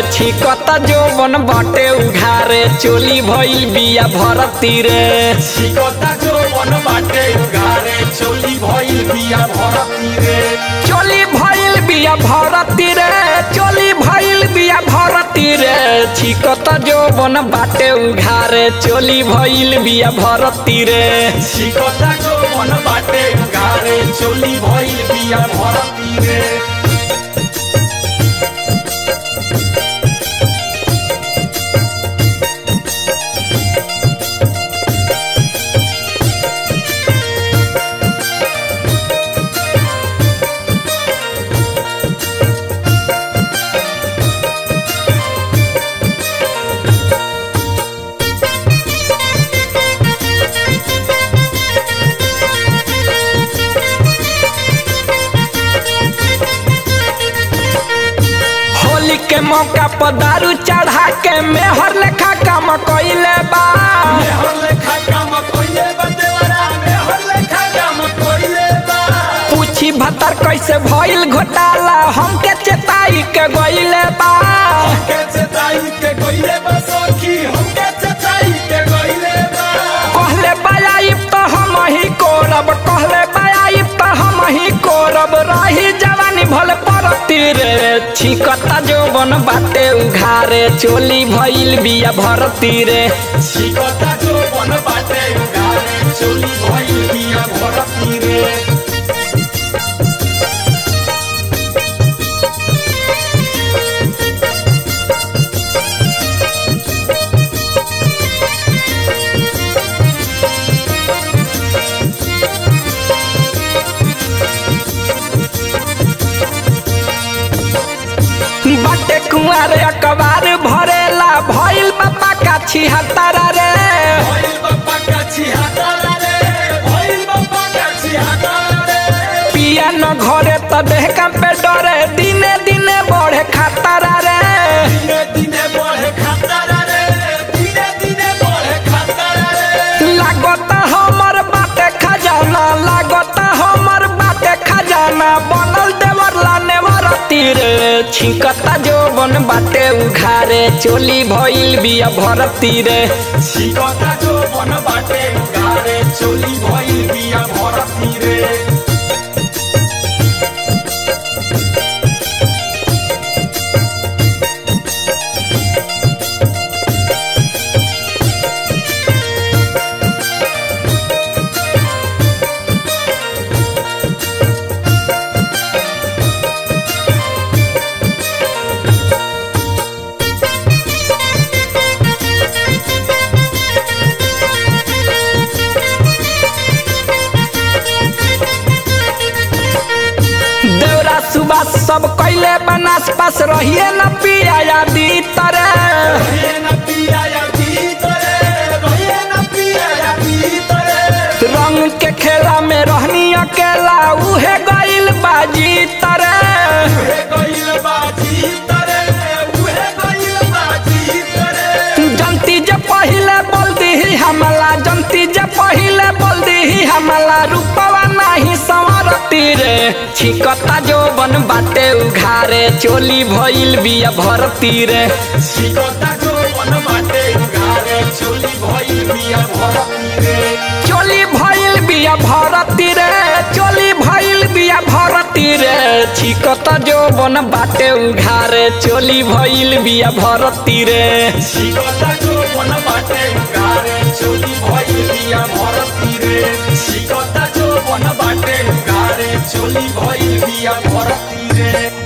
छिकता जोबन बाटे उघारे चोली भइल बिया भरती रे छिकता जो मन बाटे उगारे चोली भइल बिया भरती रे चोली भइल बिया भरती रे चोली भइल बिया भरती रे छिकता जोबन बाटे उघारे चोली भइल बिया भरती रे छिकता जो मन बाटे उगारे चोली भइल बिया भरती रे होली के मौका पर दारू चढ़ा के मेहर लेखा काम कइले बा मेहर लेखा काम कइले बा देवरा मेहर लेखा काम कइले बा पूछी भतर कैसे भइल घोटाला हमके चेताई के गइले बा हमके चेताई के कइले बा सखी हमके चेताई के कइले बा कहले बायाइब तो हम ही कोरब कहले बायाइब तो हम ही कोरब रही जवानी भले परती रे छिकता जोबन बाटे उघारे चोली भइल बिया भरती रे छिकता जो मन बाटे उगारे चोली भइल बिया भरती रे बाटे कुंवारे अकबार भरेला भइल बापा का छिहत्तरा रे भइल बाबा का छिहत्तरा रे भइल बाबा का छिहत्तरा रे पिया न घरे त देहका पे डरे दिने दिने बढ़े खतरा रे दिने दिने बढ़े खतरा रे दिने दिने बढ़े खतरा रे लागत हमर बाटे खजाना लागत हमर बाटे खजाना बनल देवर लाने वरती रे छिकता जोबन बाटे उघारे चोली भइल बिया भरती रे छिकता जो मन बाटे उगारे चोली भइल बिया भरती रे देवरा सुबह सब कैले बनास पास रहिए न पिया यादी तरे रहिए न पिया या भीतरे रहिए न पिया या भीतरे रंग के खेला में रहनी अकेला उहे गइल बाजी तरे उहे गइल बाजी तरे उहे गइल बाजी तरे जनती जे पहिले बोल दीही हमला जनती जे पहिले बोल दीही हमला रूपवा नाही संवरती रे छिकता जोबन बाटे उघारे चोली भइल बिया भरती रे छिकता जो मन बाटे उगारे चोली भइल बिया भरती रे चोली भइल बिया भरती रे चोली भइल बिया भरती रे छिकता जोबन बाटे उघारे चोली भइल बिया भरती रे छिकता जो मन बाटे उगारे चोली भइल बिया भरती रे छिकता जो मन बाटे उगारे चोली भइल बिया भरती रे